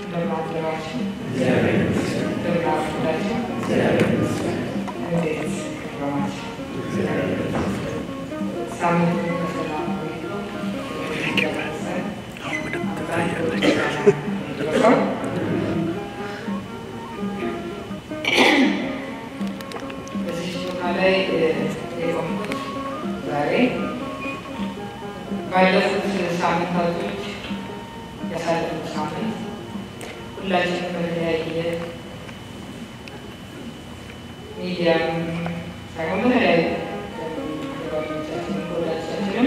እንደማድረባችሁ እንደምናፍላችሁ እንዴት ከረማችሁ? ሳምንቱ በሰላም ቆይቶ በዚህ ቦታ ላይ የቆምኩት ዛሬ ባለፉት ሳምንታቶች ያሳለፉት ሳምንት ሁላችንም በተለያየ ሚዲያም ሳይሆን በተለያዩ ጓደኞቻችንም ከወዳጆቻችንም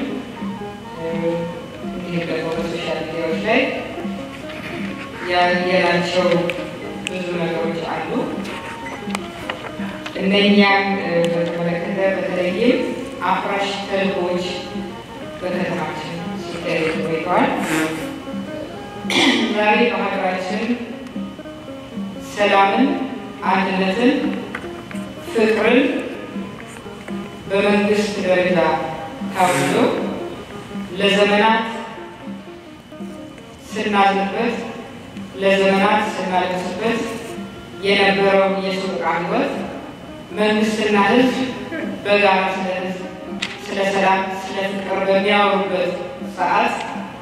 እንዲሁም ደግሞ በሶሻል ሚዲያዎች ላይ ያየናቸው ብዙ ነገሮች አሉ። እነኛን በተመለከተ በተለይም አፍራሽ ተልእኮዎች በከተማችን ሲካሄዱ ቆይተዋል። ዛሬ በሀገራችን ሰላምን፣ አንድነትን፣ ፍቅርን በመንግስት ደረጃ ታውጆ ለዘመናት ስናዝንበት ለዘመናት ስናለቅስበት የነበረው የሱቃ ህይወት መንግስትና ህዝብ በጋራ ስለ ህዝብ፣ ስለ ሰላም፣ ስለ ፍቅር በሚያወሩበት ሰዓት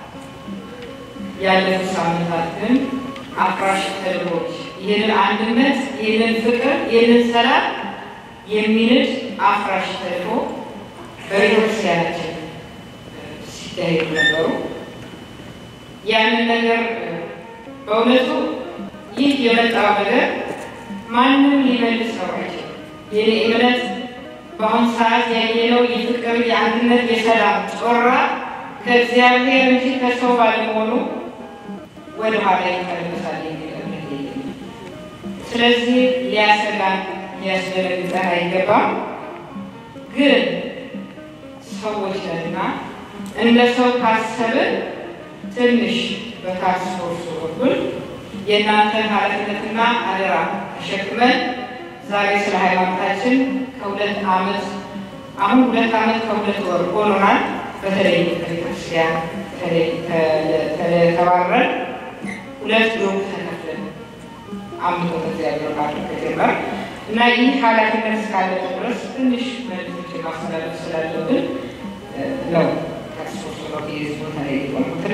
ያለፉት ሳምንታት ግን አፍራሽ ተልእኮች ይህንን አንድነት፣ ይህንን ፍቅር፣ ይህንን ሰላም የሚንድ አፍራሽ ተልእኮ በቤተክርስቲያናችን ሲካሄዱ ነበሩ። ያንን ነገር በእውነቱ ይህ የመጣው ነገር ማንም ሊመልሰው አይችልም። የኔ እምነት በአሁኑ ሰዓት ያየነው የፍቅር፣ የአንድነት፣ የሰላም ጮራ ከእግዚአብሔር እንጂ ከሰው ባለመሆኑ ወደ ኋላ ይመለሳል የሚል እምነት የለኝም። ስለዚህ ሊያሰጋን ሊያስደነግጠን አይገባም። ግን ሰዎች ነንና እንደ ሰው ካሰብን ትንሽ በታክስ ፎርሱ በኩል የእናንተን ኃላፊነትና አደራ ተሸክመን ዛሬ ስለ ሃይማኖታችን ከሁለት ዓመት አሁን ሁለት ዓመት ከሁለት ወር ሆኖናል። በተለይ ቤተክርስቲያን ተባረን ሁለት ግሩፕ ተከፍለን አምልኮ እግዚአብሔር ጋር ከጀመር እና ይህ ኃላፊነት እስካለ ድረስ ትንሽ መልዕክቶች ማስተላለፍ ስላለብን ነው ታክስ ፎርሱ ነው የዚህ ቦታ ላይ የቆምኩትና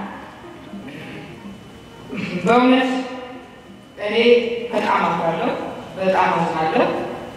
በእውነት እኔ በጣም አፍራለሁ፣ በጣም አዝናለሁ።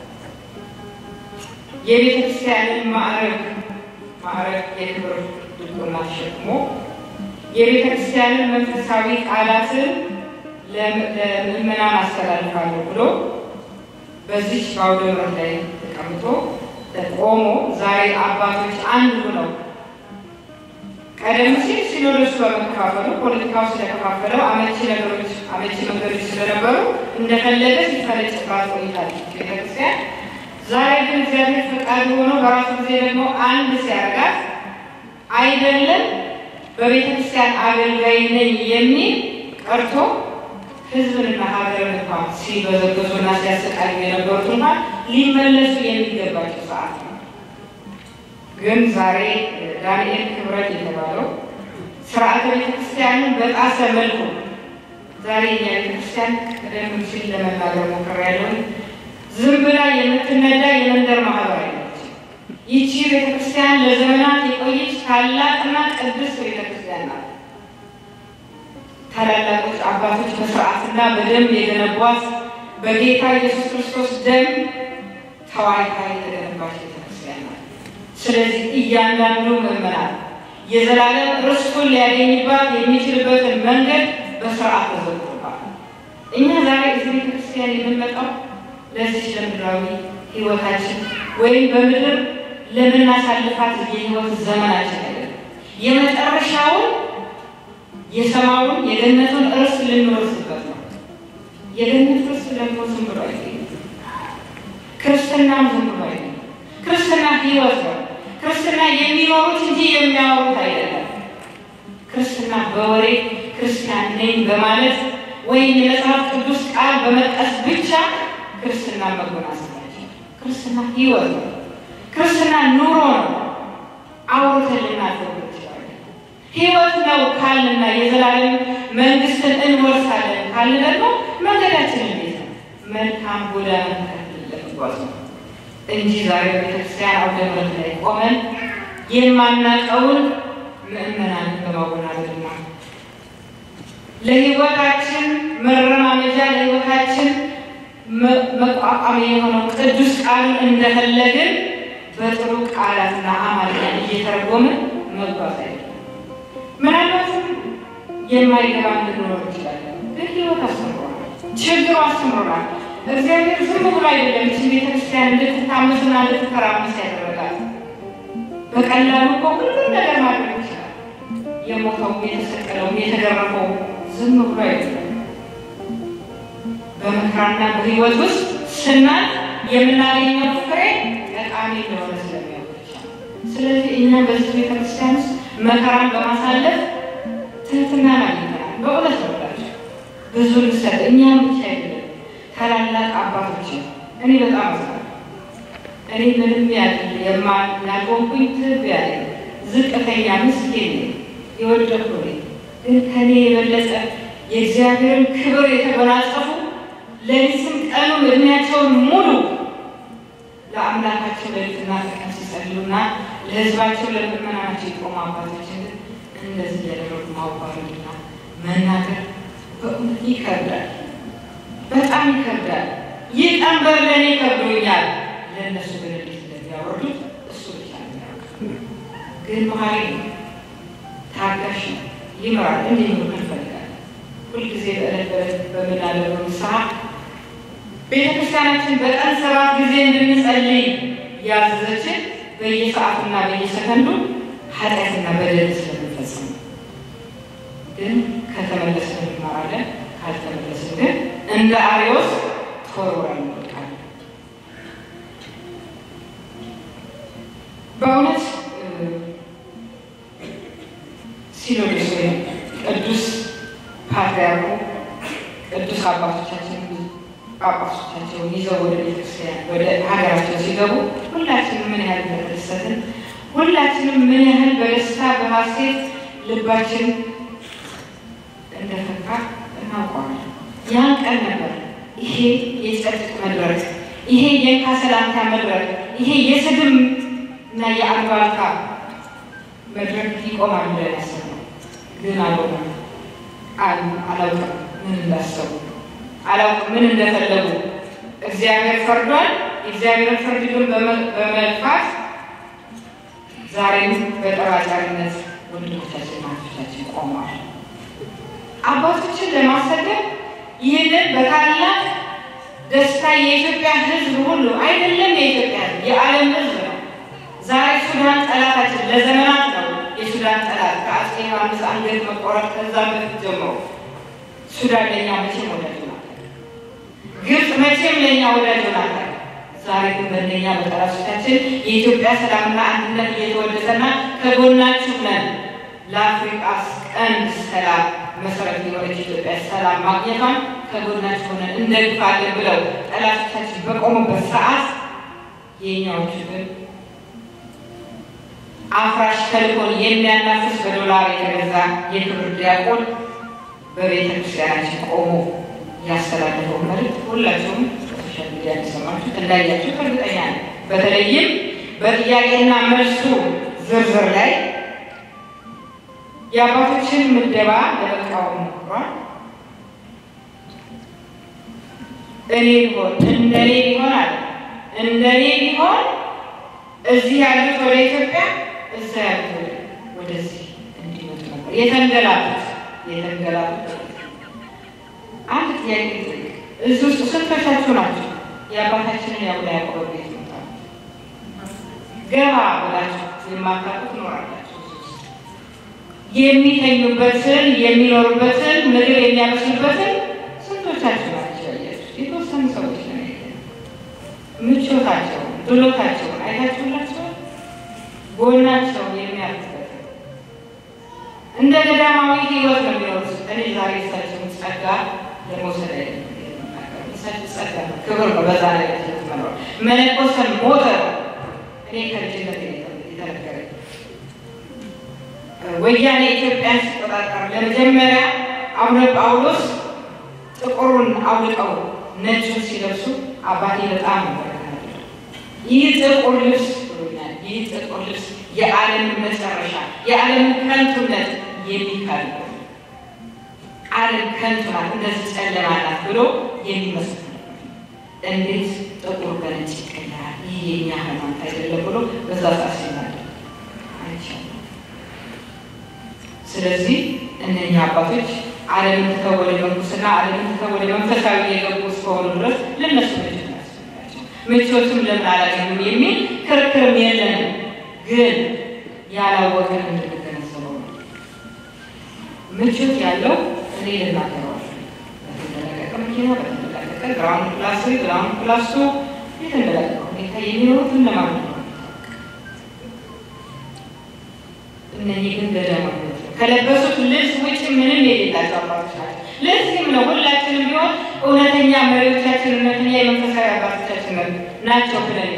የቤተ ክርስቲያንን ማዕረግ ማዕረግ የክብር ድቁና ተሸክሞ የቤተ ክርስቲያንን መንፈሳዊ ቃላትን ለምዕመናን አስተላልፋለሁ ብሎ በዚች በአውደ ምሕረት ላይ ተቀምጦ ቆሞ ዛሬ አባቶች አንድ ሆነው ቀደም ሲል ሲኖዶሱ በመከፋፈሉ ፖለቲካው ስለከፋፈለው አመቺ ነገሮች አመቺ መንገዶች ስለነበሩ እንደፈለገ ሲፈለጭባት ቆይታለች ቤተክርስቲያን። ዛሬ ግን እግዚአብሔር ፈቃድ ሆኖ በራሱ ጊዜ ደግሞ አንድ ሲያደርጋት አይደለም በቤተክርስቲያን አገልጋይ ነኝ የሚል ቀርቶ ሕዝብንና ሀገርን እንኳን ሲበዘበዙና ሲያሰቃዩ የነበሩት እንኳን ሊመለሱ የሚገባቸው ሰዓት ነው። ግን ዛሬ ዳንኤል ክብረት የተባለው ስርዓተ ቤተክርስቲያንን በጣሰ መልኩ ዛሬ የኛ ቤተክርስቲያን ቀደም ሲል ለመናገር ሞክሬያለሁ። ዝም ብላ የምትነዳ የመንደር ማህበር አይነች። ይቺ ቤተክርስቲያን ለዘመናት የቆየች ታላቅና ቅድስት ቤተክርስቲያን ናት። ታላላቆች አባቶች በስርዓትና በደንብ የገነቧት በጌታ ኢየሱስ ክርስቶስ ደም ተዋይታ የተገነባች ቤተክርስቲያን ናት። ስለዚህ እያንዳንዱ ምዕመናን የዘላለም ርስቱን ሊያገኝባት የሚችልበትን መንገድ በስርዓት ተዘርግቶባል። እኛ ዛሬ እዚህ ቤተክርስቲያን የምንመጣው ለዚች ለምድራዊ ህይወታችን ወይም በምድር ለምናሳልፋት የህይወት ዘመናችን አይደለም። የመጨረሻውን የሰማዩን የገነቱን እርስ ልንወርስበት ነው። የገነት እርስ ደግሞ ዝም ብሎ አይገኝም። ክርስትናም ዝም ብሎ አይገኝም። ክርስትና ህይወት ነው። ክርስትና የሚኖሩት እንጂ የሚያወሩት አይደለም። ክርስትና በወሬ ክርስቲያን ነኝ በማለት ወይም የመጽሐፍ ቅዱስ ቃል በመጥቀስ ብቻ ክርስትና መጎናጸፋችን። ክርስትና ህይወት ነው። ክርስትና ኑሮ ነው። አውርተን ልናደርግ እንችላለን። ህይወት ነው ካልንና የዘላለም መንግስትን እንወርሳለን ካለ ደግሞ መንገዳችን እንዴት ነው? መልካም ጎዳና ተከትለን ለመጓዝ ነው እንጂ ዛሬ ቤተክርስቲያን አውደ ምሕረት ላይ ቆመን የማናውቀውን ምእመናን በማወናበድና ለህይወታችን መረማመጃ ለህይወታችን መቋቋሚያ የሆነው ቅዱስ ቃሉን እንደፈለግን በጥሩ ቃላትና አማርኛ እየተረጎምን መጓዝ አይደለም። ምናልባትም የማይገባ እንድንኖር እንችላለን፣ ግን ህይወት አስተምሮናል፣ ችግሩ አስተምሮናል። እግዚአብሔር ዝም ብሎ አይደለም ይህችን ቤተክርስቲያን እንድትታመስና እንድትተራመስ ያደረጋል። በቀላሉ እኮ ሁሉም ነገር ማድረግ ይችላል። የሞተውም የተሰቀለውም የተገረፈው ዝም ብሎ አይደለም። በመከራና በህይወት ውስጥ ስናል የምናገኘው ፍሬ ጠቃሚ እንደሆነ ስለሚያውቅ ብቻ። ስለዚህ እኛ በዚህ ቤተክርስቲያን ውስጥ መከራን በማሳለፍ ትህትናን አግኝተናል። በእውነት ነውላቸው ብዙ ልሰጥ እኛም ብቻ አይደለም ታላላቅ አባቶችን እኔ በጣም አዝናለሁ። እኔ ምንም ያድል የማናጎንኩኝ ትብ ያለ ዝቅተኛ ምስኪን ነኝ፣ የወደኩ ነኝ። ግን ከኔ የበለጠ የእግዚአብሔርን ክብር የተጎናጸፉ ሌሊትም ቀኑም እድሜያቸውን ሙሉ ለአምላካቸው ሌሊትና ቀን ሲጸልዩና ለሕዝባቸው ለምእመናናቸው የቆሙ አባቶችን እንደዚህ ያደረጉ ማዋረድና መናገር በእውነት ይከብዳል፣ በጣም ይከብዳል። ይህ ቀንበር ለእኔ ከብዶኛል፣ ለእነሱ ግን እንዴት እንደሚያወርዱት እሱ ብቻ ነው የሚያውቀው። ግን መሀሪ ነው፣ ታጋሽ ነው፣ ይምራል። እንዲህ ነው እንፈልጋለን። ሁልጊዜ በዕለት በዕለት በምናደርገው ንስሐ ቤተክርስቲያናችን በቀን ሰባት ጊዜ እንድንጸልይ ያዘዘችን በየሰዓቱና በየሰከንዱ ኃጢአትና በደል ስለምንፈጽም ግን ከተመለስን እንማራለን፣ ካልተመለስን ግን እንደ አርዮስ ተወርውረን እንወድቃለን። በእውነት ሲኖዶስ ወይም ቅዱስ ፓትርያርኩ ቅዱስ አባቶቻችን ጳጳሶቻቸውን ይዘው ወደ ቤተክርስቲያን ወደ ሀገራቸው ሲገቡ ሁላችንም ምን ያህል እንደተደሰትን ሁላችንም ምን ያህል በደስታ በሀሴት ልባችን እንደፈካ እናውቀዋለን። ያን ቀን ነበር ይሄ የጸጥቅ መድረክ፣ ይሄ የእንካ ሰላምታ መድረክ፣ ይሄ የስድብ እና የአሉባልታ መድረክ ይቆማል ብለን ያሰብነው ግን አልሆነም። አላውቅም ምን እንዳሰቡ አላውቅም ምን እንደፈለጉ። እግዚአብሔር ፈርዷል። የእግዚአብሔርን ፍርድ ግን በመልፋት ዛሬም በጠባጫሪነት ወንድሞቻችን እናቶቻችን ቆመዋል። አባቶችን ለማሰደብ ይህንን በታላቅ ደስታ የኢትዮጵያ ሕዝብ ሁሉ አይደለም የኢትዮጵያ ሕዝብ የዓለም ሕዝብ ነው። ዛሬ ሱዳን ጠላታችን ለዘመናት ነው። የሱዳን ጠላት ከአፄ ዮሐንስ አንገት መቆረጥ ከዛ በፊት ጀምሮ ሱዳን ለእኛ መቼም ወዳጅ ናት። ግብፅ መቼም ለእኛ ወዳጅ ናት። ዛሬ ግን በእነኛ በጠላቶቻችን የኢትዮጵያ ሰላምና አንድነት እየተወደሰና ከጎናችሁ ነን ለአፍሪቃ ቀንድ ሰላም መሰረት የሆነች ኢትዮጵያ ሰላም ማግኘቷን ከጎናችሁ ሆነን እንደግፋለን ብለው ጠላቶቻችን በቆሙበት ሰዓት የእኛዎቹ ግን አፍራሽ ተልእኮን የሚያናፍስ በዶላር የተገዛ የክብር ዲያቆን በቤተ ክርስቲያናችን ቆሞ ያስተላለፈው መልዕክት ሁላችሁም በሶሻል ሚዲያ እንደሰማችሁ እንዳያችሁ እርግጠኛ ነኝ። በተለይም በጥያቄና መልሱ ዝርዝር ላይ የአባቶችን ምደባ ለመቃወም ሞክሯል። እኔ ቢሆን እንደኔ ቢሆን አለ እንደኔ ቢሆን እዚህ ያሉት ወደ ኢትዮጵያ እዛ ያሉት ወደዚህ እንዲመጡ ነበር የተንገላቱት የተንገላቱት። አንድ ጥያቄ ጠይቅ። እዚህ ውስጥ ስንቶቻችሁ ናቸው የአባታችንን የአቡነ ያዕቆብ ቤት መጣ ገባ ብላችሁ የማታውቁ ትኖራላችሁ። የሚተኙበትን የሚኖሩበትን ምግብ የሚያበስሉበትን ስንቶቻችሁ ናቸው ያያችሁ? የተወሰኑ ሰዎች ነው ምቾታቸው ብሎታቸውን አይታችሁላቸው ጎናቸው የሚያርፍበት እንደ ገዳማዊ ሕይወት ነው የሚኖሩት። እኔ ዛሬ እሳቸውን ጸጋ ለመውሰድ አይደለም እሳቸው ጸጋ ነው፣ ክብር ነው። በዛ ላይ ትመረ መነኮሰን ሞተ ነው። እኔ ከልጅነት የተነገረኝ ወያኔ ኢትዮጵያን ሲቆጣጠር ለመጀመሪያ አቡነ ጳውሎስ ጥቁሩን አውልቀው ነጩን ሲለብሱ አባቴ በጣም ይበረታል። ይህ ጥቁር ልብስ ብሎኛል። ይህ ጥቁር ልብስ የዓለምን መጨረሻ የዓለምን ከንቱነት የሚካል ዓለም ከንቱ ናት፣ እንደዚህ ጨለማ ናት ብሎ የሚመስል እንዴት ጥቁር በነጭ ይቀየራል? ይህ የኛ ሃይማኖት አይደለም ብሎ በዛ ሰዓት ሲናገር አይቻልም። ስለዚህ እነኛ አባቶች ዓለምን ትተው ወደ መንኩስና ዓለምን ትተው ወደ መንፈሳዊ የገቡ እስከሆኑ ድረስ ለነሱ ምቾት ያስፈልጋቸው ምቾትም ለምን አላገኙም የሚል ክርክርም የለንም። ግን ያላወቀን እንድንገነዘበው ነው። ምቾት ያለው እኔ ልናገረዋል በተንደላቀቀ መኪና በተንደላቀቀ ግራውንድ ፕላስ ግራውንድ ፕላስ ቱ የተንደላቀቀ ሁኔታ የሚኖሩት እነማን ነው? እነዚህ ግን ገዳማት ከለበሱት ልብስ ውጭ ምንም የሌላቸው አባቶች ናቸው። ለዚህም ነው ሁላችንም ቢሆን እውነተኛ መሪዎቻችን እውነተኛ የመንፈሳዊ አባቶቻችን ናቸው ብለን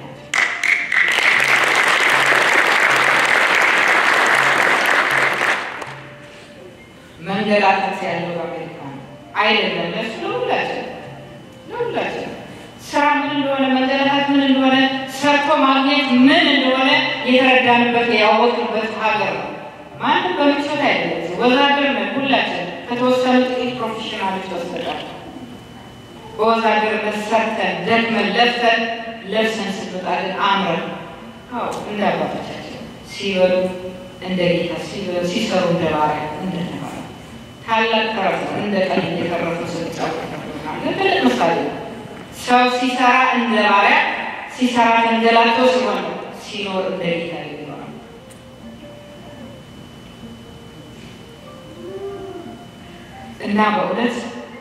መንገላታት ያለው በአሜሪካ ነው አይደለም። ለሱ ለሁላችን ለሁላችን ስራ ምን እንደሆነ መንገላታት ምን እንደሆነ ሰርቶ ማግኘት ምን እንደሆነ የተረዳንበት ያወቅንበት ሀገር ነው። ማንም በምቾት አይደለም። ወዛደር ነን ሁላችን ከተወሰኑ ጥቂት ፕሮፌሽናሎች ወስደቃል። በወዛደርነት ሰርተን ደክመን ለፍተን ለብሰን ስንወጣ ግን አምረን አዎ እንደ አባቶቻችን ሲበሉ እንደ ጌታ ሲበሉ ሲሰሩ እንደ ባሪያ እንደ ተባለ ታላቅ ተረት ነው። እንደ ቀን እየተረፉ ስንጫወት ትልቅ ምሳሌ ነው። ሰው ሲሰራ እንደ ባሪያ ሲሰራ ተንገላቶ ሲሆን ሲኖር እንደ ጌታ ይሆናል። እና በእውነት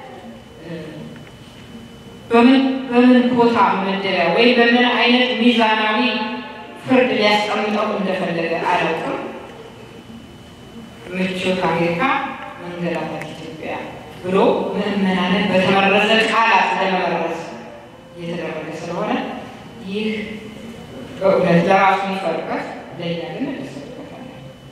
በምን በምን ቦታ መደሪያ ወይም በምን አይነት ሚዛናዊ ፍርድ ሊያስቀምጠው እንደፈለገ አላውቅም። ምቾት አሜሪካ፣ መንገላታት ኢትዮጵያ ብሎ ምዕመናንን በተመረዘ ቃላት ለመመረዝ እየተደረገ ስለሆነ ይህ በእውነት ለራሱ ይፈርቀት፣ ለእኛ ግን እንደሰበታለን።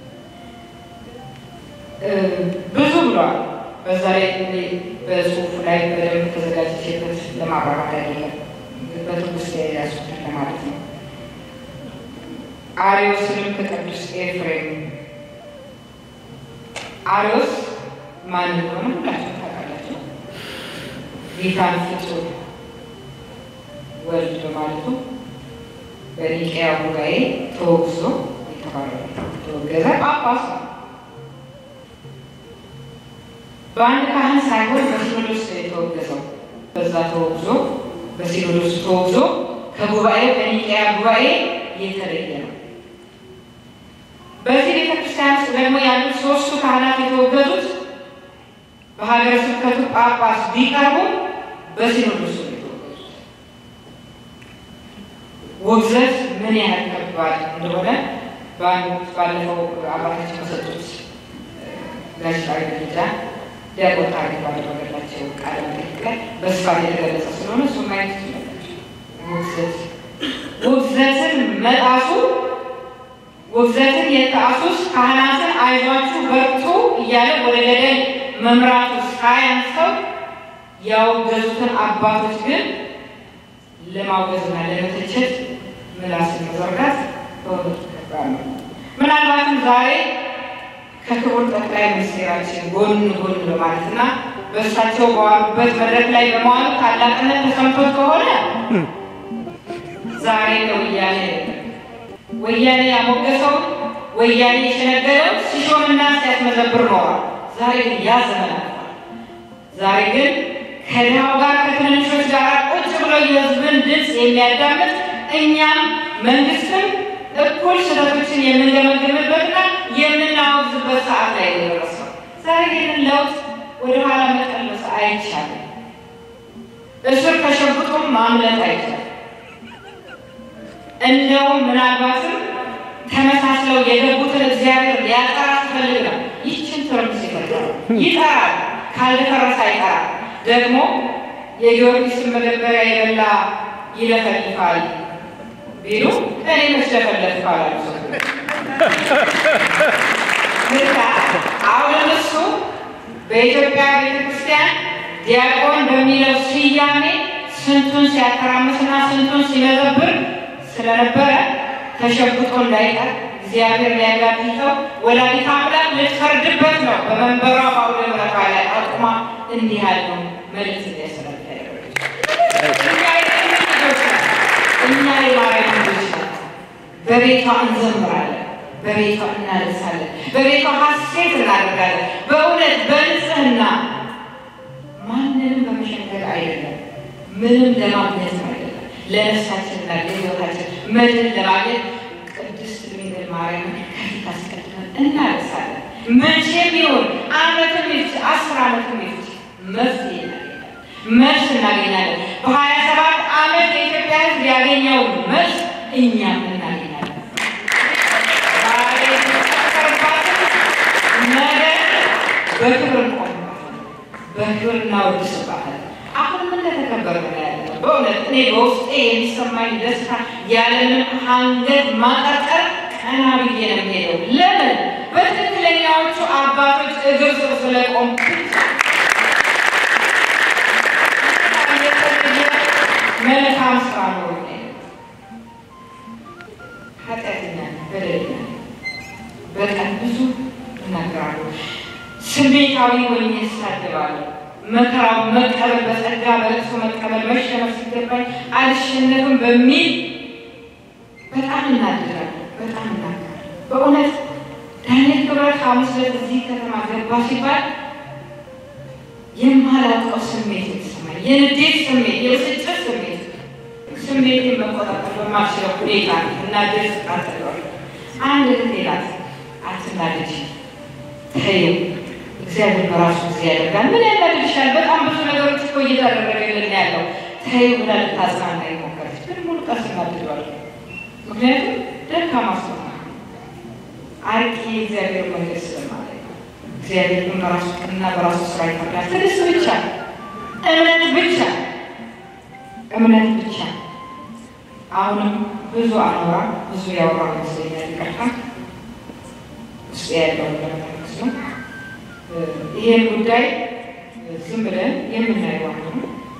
ብዙ ብለዋል። በዛ ላይ በጽሁፉ ላይ በደንብ ተዘጋጅቼበት ለማብራራት አይደለም፣ በትውስጥ የያዙትን ለማለት ነው። አሪዮስንም ከቅዱስ ኤፍሬም አሪዮስ ማን እንደሆነ ሁላችሁ ታውቃላችሁ። ጌታን ፍጹም ወልድ በማለቱ በኒቅያ ጉባኤ ተወግዞ የተባረረ ተወገዘ ጳጳስ ነው። በአንድ ካህን ሳይሆን በሲኖዶስ ነው የተወገዘው። በዛ ተወግዞ በሲኖዶስ ተወግዞ ከጉባኤው ከኒቅያ ጉባኤ የተለየ ነው። በዚህ ቤተክርስቲያን ውስጥ ደግሞ ያሉት ሶስቱ ካህናት የተወገዙት በሀገረ ስብከቱ ጳጳስ ቢቀርቡ በሲኖዶስ ነው የተወገዙት። ውግዘት ምን ያህል ከባድ እንደሆነ በአንድ ባለፈው አባታችን በሰጡት ጋዜጣዊ መግለጫ ዲያቆን ታሪክ ባደረገላቸው ቃለ መጠይቅ ላይ በስፋት የተገለጸ ስለሆነ እሱ ማየት ትችላላችሁ። ውግዘት ውግዘትን መጣሱ ውግዘትን የጣሱስ ካህናትን አይዟችሁ በርቱ እያለ ወደ ገደል መምራቱ ሳያንሰው ያወገዙትን አባቶች ግን ለማውገዝና ለመተቸት ምላስን መዘርጋት በእውነቱ ከባድ ነው። ምናልባትም ዛሬ ከክቡር ጠቅላይ ሚኒስትራችን ጎን ጎን በማለትና በእሳቸው በዋሉበት መድረክ ላይ በመዋሉ ታላቅነት ተሰምቶት ከሆነ ዛሬ ለወያኔ ወያኔ ያሞገሰውን ወያኔ የሸነገረው ሲሾምና ሲያስመዘብር ኖሯል። ዛሬ ግን ያ ዘመን አልፏል። ዛሬ ግን ከድሃው ጋር ከትንንሾች ጋር ቁጭ ብሎ የህዝብን ድምፅ የሚያዳምጥ እኛም መንግስትም እኩል ስህተቶችን የምንገመግምበትና የምናወግዝበት ሰዓት ላይ የደረሰው። ዛሬ ይህንን ለውጥ ወደኋላ መቀልበስ አይቻልም። እስር ከሸጉጡም ማምለጥ አይቻልም። እንደውም ምናልባትም ተመሳስለው የገቡትን እግዚአብሔር ሊያጠራ ትፈልግ ነው። ይችን ትርምስ ይፈጥራል፣ ይጠራል። ካልደፈረሰ አይጠራል። ደግሞ የጊዮርጊስን መደበሪያ የበላ ይለፈልፋል ቢሉ እኔ መች ለፈለፍኩ አላሉ። ምታ አሁን እሱ በኢትዮጵያ ቤተክርስቲያን ዲያቆን በሚለው ስያሜ ስንቱን ሲያተራምስና ስንቱን ሲመዘብር ስለነበረ ተሸብጦ እንዳይቀር እግዚአብሔር ሊያጋቢተው ወላዲተ አምላክ ልትፈርድበት ነው። በመንበሯ በአውደ ምሕረቷ ላይ አቁማ እንዲህ ያለው መልእክት እንዲያስተላልፍ ያደረገች እኛ የጥምር ልጆች ነን። እኛ የማርያም ልጆች ነን። በቤቷ እንዘምራለን፣ በቤቷ እናለቅሳለን፣ በቤቷ ሐሴት እናደርጋለን። በእውነት በንጽህና ማንንም በመሸንገል አይደለም፣ ምንም ለማግኘት አይደለም፣ ለነፍሳችንና ለሕይወታችን መድን ለማግኘት ቅድስት ድንግል ማርያምን ከፊት አስቀድመን እናለቅሳለን። መቼም ቢሆን ዓመትም ይፍጅ አስር ዓመትም ይፍጅ መፍትሄ እናገኛለን፣ መልስ እናገኛለን። በሀያ ሰባት ዓመት የኢትዮጵያ ሕዝብ ያገኘው መልስ እኛም እናገኛለን። ዛሬ የተፈጠረባትን ነገ በክብር እንቆምባታለን፣ በክብር እናወድስባታለን። አሁንም እንደተከበረ ነው ያለነው። በእውነት እኔ በውስጤ የሚሰማኝ ደስታ ያለምንም አንገት ማቀርቀር ቀና ብዬ ነው የምሄደው። ለምን? በትክክለኛዎቹ አባቶች እግር ስር ስለቆም መልካም ስራ ነው ኃጢአተኛ በደለኛ በቀን ብዙ እናገራለሁ። ስሜታዊ ሆኜ እሳደባለሁ። መከራው መቀበል በጸጋ በለቅሶ መቀበል መሸነፍ ሲገባኝ አልሸነፍም በሚል በጣም እናድራለሁ። በጣም እናገራለሁ። በእውነት ዳንኤል ክብረት ሐሙስ ዕለት እዚህ ከተማ ገባ ሲባል የማላውቀው ስሜት የተሰማኝ የንዴት ስሜት፣ የብስጭት ስሜት ስሜቴን መቆጣጠር በማልችለው ሁኔታ እናድር ስቃጠለዋል። አንድ እህቴ ናት አትናደጂ፣ ተይው እግዚአብሔር በራሱ ጊዜ ያደርጋል። ምን ያናድድሻል? በጣም ብዙ ነገሮች እኮ እየተደረገልን ያለው ተይው ብላ ልታጽናና ሞከረች። ግን ሙሉ ቀን ስናድዷል። ምክንያቱም ደካማ ሰው አርቂ የእግዚአብሔር መንገድ ስለማለት ነው። እግዚአብሔር ግን በራሱ ቀንና በራሱ ስራ ይፈርዳል። ትዕግስት ብቻ፣ እምነት ብቻ፣ እምነት ብቻ። አሁንም ብዙ አኖራ ብዙ ያወራ መስለኛል። ይቀርታ ውስጥ ያለው ለመጠቅስ ነው። ይሄን ጉዳይ ዝም ብለን የምናየው ነው።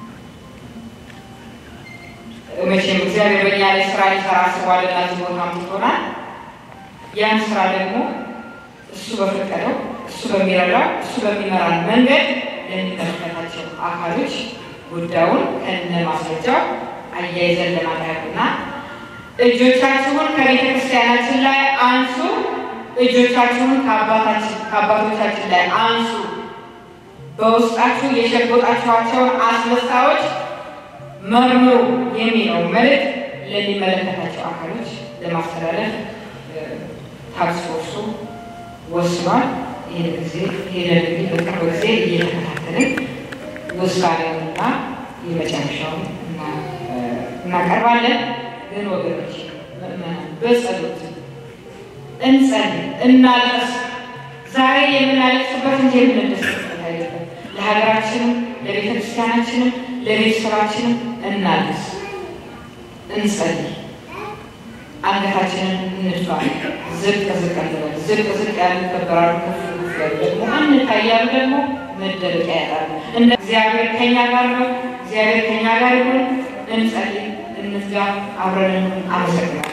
መቼም እግዚአብሔር በእኛ ላይ ስራ ሊሰራ አስቧልና እዚህ ቦታ አምጥቶናል። ያን ስራ ደግሞ እሱ በፈቀደው እሱ በሚረዳው እሱ በሚመራን መንገድ ለሚመለከታቸው አካሎች ጉዳዩን ከነ ማስረጃው አያይዘን ለማቅረብና እጆቻችሁን ከቤተ ክርስቲያናችን ላይ አንሱ፣ እጆቻችሁን ከአባቶቻችን ላይ አንሱ፣ በውስጣችሁ የሸጎጣችኋቸውን አስመሳዮች መርምሩ የሚለው መልእክት ለሚመለከታቸው አካሎች ለማስተላለፍ ታክስ ፎርሱ ወስኗል። ይህን ጊዜ ይህን እንግዲህ በቅርብ ጊዜ እየተከታተልን ውሳኔውንና የመጨረሻውን እናቀርባለን። ግን ወገኖች በጸሎት እንጸልይ፣ እናልቀስ። ዛሬ የምናለቅስበት እንጂ የምንደሰትበት አይደለም። ለሀገራችንም፣ ለቤተ ክርስቲያናችንም፣ ለቤተሰባችንም እናልቅስ፣ እንጸልይ። አንገታችንን እንድፋ፣ ዝቅ ዝቅ እንበል። ዝቅ ዝቅ ያሉ ይከበራሉ፣ ከፍ ከፍ ያሉ ደግሞ እንታያሉ፣ ደግሞ መደበቂያ ያጣሉ። እንደ እግዚአብሔር ከኛ ጋር ነው። እግዚአብሔር ከኛ ጋር ይሁን። እንጸልይ፣ እንዝጋ፣ አብረን አመሰግናለሁ።